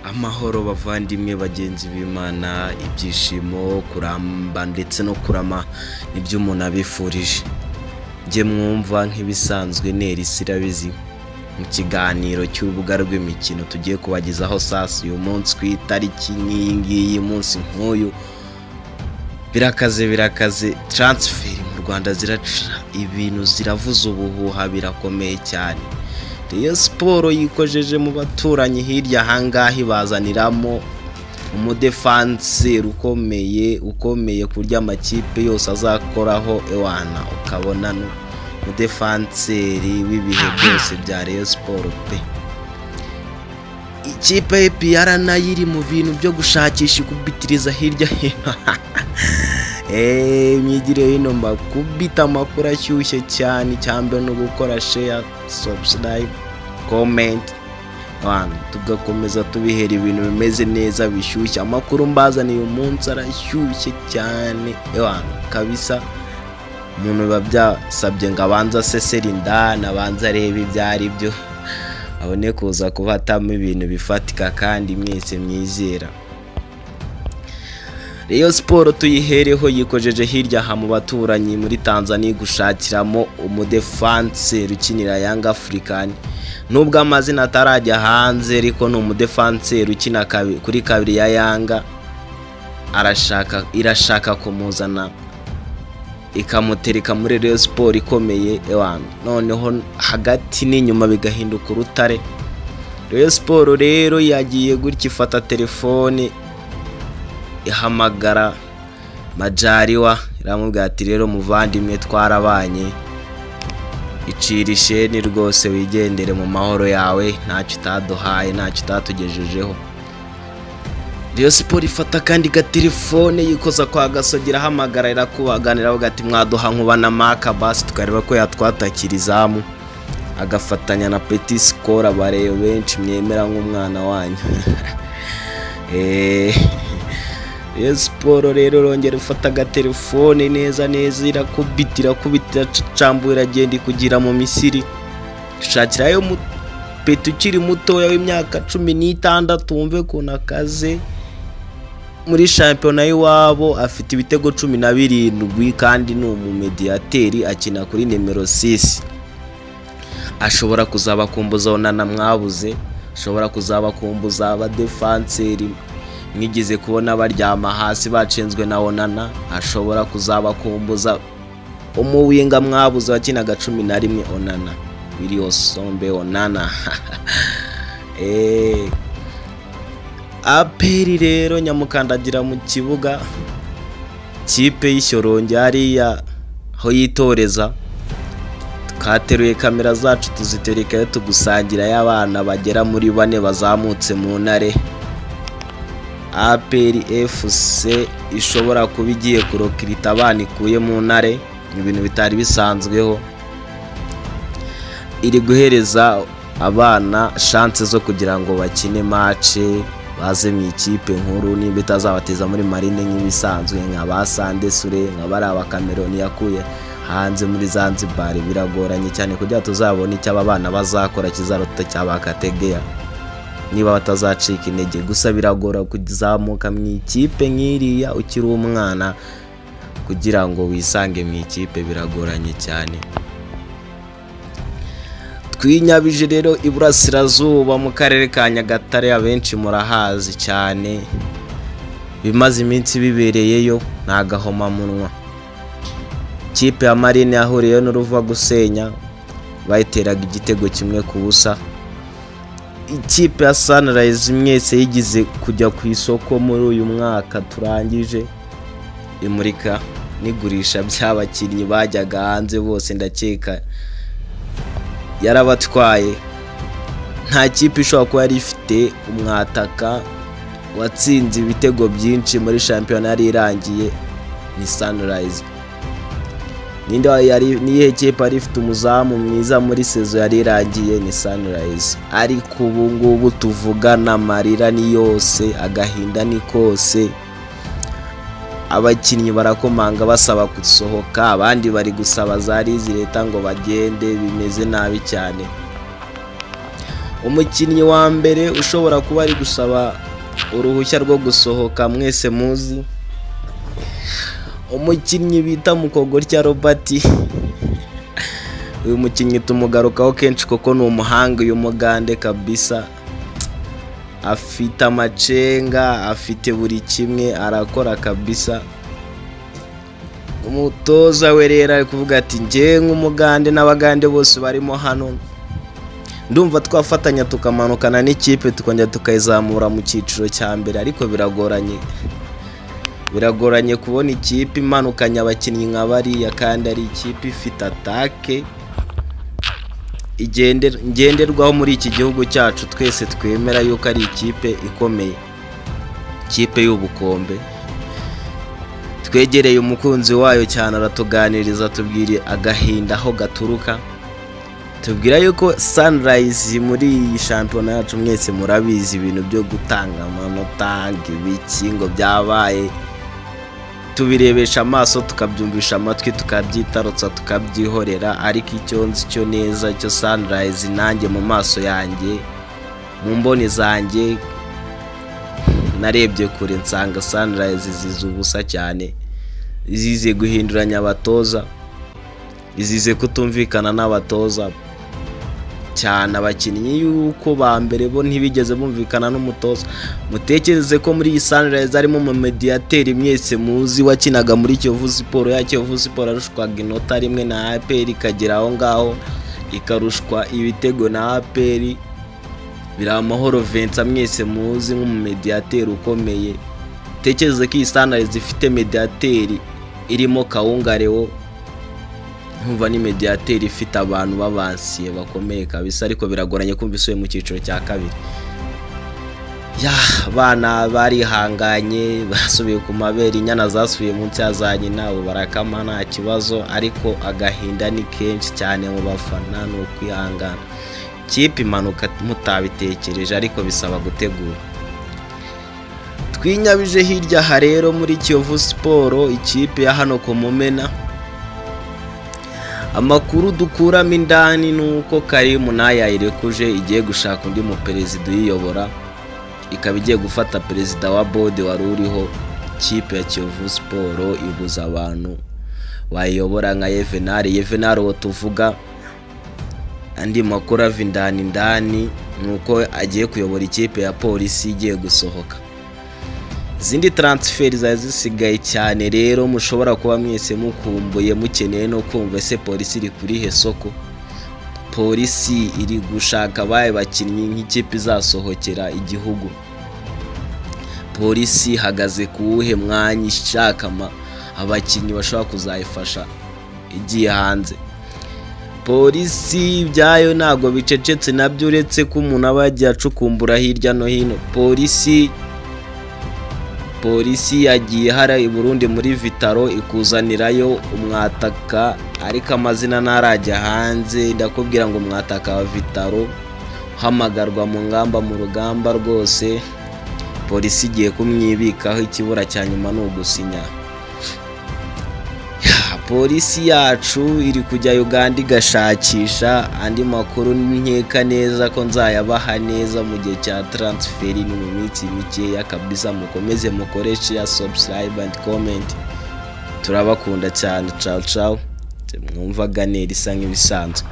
amahoro bavandimwe bagenzi b'imana ibyishimo kuramba ndetse no kurama nibyo umuntu abifurije njye mwumva nk'ibisanzwe nerisi irabizi mu kiganiro cy'urubuga rw'imikino tugiye kubagezaho sasa uyu munsi ku itariki n'iyi ngiyi munsi nk'uyu birakaze birakaze taransiferi mu rwanda ziraca ibintu ziravuza ubuhuha birakomeye cyane Rayon siporo yikojeje mu baturanyi hirya ahangaha ibazaniramo umudefanse ukomeye ukomeye ku buryo amakipe yose azakoraho ewana ukabona ni umudefanseri w'ibihe byose bya Rayon siporo pe ikipe y'epiyara nayo iri mu bintu byo gushakisha ikubitiriza hirya hino eee imyigire hino mbakubita amakuru ashyushye cyane icyambere ni ugukora sheya sabusidayibu komenti abantu tugakomeza tubihera ibintu bimeze neza bishyushye amakuru mbazaniye umunsi arashyushye cyane abantu kabisa umuntu biba byasabye ngo abanze asesere indani abanze arebe ibyo ari byo abone kuza kubatamo ibintu bifatika kandi mwese mwizera Rayon siporo tuyihereho yikojeje hirya aha mu baturanyi muri Tanzania gushakiramo umudefanse ukinira Yanga African nubwo amazina atarajya hanze ariko ni umudefanse ukina kabi- kuri kabiri ya Yanga arashaka irashaka kumuzana ikamutereka muri Rayon siporo ikomeye ewana noneho hagati n'inyuma bigahinduka urutare Rayon siporo rero yagiye gutya ifata telefone ihamagara majariwa iramubwira ati rero muvandimwe twarabanye icira isheni rwose wigendere mu mahoro yawe ntacyo utaduhaye ntacyo utatugejejeho Rayon siporo ifata kandi gatelefone yikoza kwa gasogera ahamagara irakubaganira avuga ati mwaduha nkuba na maka basi tukareba ko yatwatakira izamu agafatanya na peti sikoro abareba benshi mwemera nk'umwana wanyu Eh, Rayon siporo rero irongera ifata agatelefone neza neza irakubita irakubita iracambu iragenda ikugira mu misiri shakirayo mu peti ukiri mutoya w'imyaka cumi n'itandatu wumve ukuntu akaze muri shampiyona y'iwabo afite ibitego cumi na birindwi kandi ni umumediyateri akina kuri nimero 6 ashobora kuzabakumbuza onana mwabuze ashobora kuzabakumbuza abadefanseri mwigeze kubona baryama hasi bacenzwe na onana ashobora kuzabakumbuza umuwinga mwabuze wakinaga cumi na rimwe onana wiliyosombe onana Eh, aperi rero nyamukandagira mu kibuga kipe y'ishyorongi hariya aho yitoreza twateruye kamera zacu tuziterekayo tugusangira y'abana bagera muri bane bazamutse mu ntare aperi efuse ishobora kuba igiye kurokirita abana ikuye mu ntare ibintu bitari bisanzweho iri guhereza abana shanse zo kugira ngo bakine mace baze mu ikipe nkuru nimba itazabateza muri marine nk'ibisanzwe nka ba sande sure nka bariya bakameroni yakuye hanze muri zanzibari biragoranye cyane kugira ngo tuzabone icyo aba bana bazakora kizaruta cyaba kategeya niba batazacika intege gusa biragora kuzamuka mu ikipe nk'iriya ukiri umwana kugira ngo wisange mu ikipe biragoranye cyane twinyabije rero iburasirazuba mu karere ka nyagatare abenshi murahazi cyane bimaze iminsi bibereyeyo ni agahomamunwa ikipe ya marine yahuriyeho n'uruva gusenya bayiteraga igitego kimwe ku busa ikipe ya sanirayizi mwese yigize kujya ku isoko muri uyu mwaka turangije imurika n'igurisha by'abakinnyi bajyaga hanze bose ndakeka yarabatwaye nta kipe ishobora kuba yari ifite umwataka watsinze ibitego byinshi muri shampiyona yari irangiye ni sanirayizi ninde wa- yari niyihe kipe yari ifite umuzamu mwiza muri sezo yari irangiye ni sunrise ariko ubu ngubu tuvugana amarira ni yose agahinda ni kose abakinnyi barakomanga basaba gusohoka abandi bari gusaba za leta ngo bagende bimeze nabi cyane umukinnyi wa mbere ushobora kuba ari gusaba uruhushya rwo gusohoka mwese muzi umukinnyi bita mukogorya robert uyu mukinnyi tumugarukaho kenshi kuko ni umuhanga uyu mugande kabisa afite amacenga afite buri kimwe arakora kabisa umutoza we rero ari kuvuga ati ngewe nk'umugande n'abagande bose barimo hano ndumva twafatanya tukamanukana n'ikipe tukongera tukayizamura mu cyiciro cya mbere ariko biragoranye biragoranye kubona ikipe imanukanye abakinnyi nka bariya kandi ari ikipe ifite atake igende- ngenderwaho muri iki gihugu cyacu twese twemera yuko ari ikipe ikomeye ikipe y'ubukombe twegereye umukunzi wayo cyane aratuganiriza tubwire agahinda aho gaturuka tubwira yuko sanirayizi muri iyi shampiyona yacu mwese murabizi ibintu byo gutanga amanota ibiki ngo byabaye tubirebesha amaso tukabyumvisha amatwi tukabyitarutsa tukabyihorera ariko icyo nzi cyo neza cyo sanirayizi nanjye mu maso yanjye mu mboni zanjye narebye kure nsanga sanirayizi zizi ubusa cyane izize guhinduranya abatoza izize kutumvikana n'abatoza cyane abakinnyi yuko ba mbere bo ntibigeze bumvikana n'umutoza mutekereze ko muri iyi sanirayizi harimo umumediyateri mwese muzi wakinaga muri kiyovu siporo ya kiyovu siporo yarushwaga inota rimwe na aperi ikagera aho ngaho ikarushwa ibitego na aperi biri amahoro vensa mwese muzi nk'umumediyateri ukomeye mutekereze ko iyi sanirayizi ifite mediyateri irimo kawunga Leo nkumva ni mediyateri ifite abantu babansiye bakomeye kabisa ariko biragoranye kumva isubiye mu cyiciro cya kabiri ya abana barihanganye basubiye ku mabere inyana zasubiye munsi ya za nyina ubu barakama nta kibazo ariko agahinda ni kenshi cyane mu bafana ni ukwihangana kipe imanuka mutabitekereje ariko bisaba gutegura twinyabije hirya aha rero muri kiyovu siporo ikipe ya hano ku mumena amakuru dukuramo indani ni uko karimu nayayirekuje igiye gushaka undi muperezida uyiyobora ikaba igiye gufata perezida wa bode wari uriho ikipe ya kiyovu siporo ibuza abantu bayiyobora nka yevenari yevenari uwo tuvuga andi makuru ava indani indani ni uko agiye kuyobora ikipe ya polisi igiye gusohoka izindi taransiferi zari zisigaye cyane rero mushobora kuba mwese mukumbuye mukeneye no kumva ese polisi iri kurihe soko polisi iri gushaka abaye bakinnyi nk'ikipe izasohokera igihugu polisi ihagaze ku wuhe mwanya ishaka ama- abakinnyi bashobora kuzayifasha igiye hanze polisi ibyayo ntabwo bicecetse nabyo uretse ko umuntu aba yagiye acukumbura hirya no hino polisi polisi yagiye hara i burundi muri vitaro ikuzanirayo umwataka ariko amazina ntarajya hanze ndakubwira ngo umwataka wa vitaro uhamagarwa mu ngamba mu rugamba rwose polisi igiye kumwibikaho ikibura cya nyuma ni ugusinya Ya, polisi yacu iri kujya uganda igashakisha andi makuru nkeka neza ko nzayabaha neza mu gihe cya taransiferi ni mu minsi mikeya kabisa mukomeze mukore share subscribe and comment turabakunda cyane ciao ciao mwumvaga neri isa nk'ibisanzwe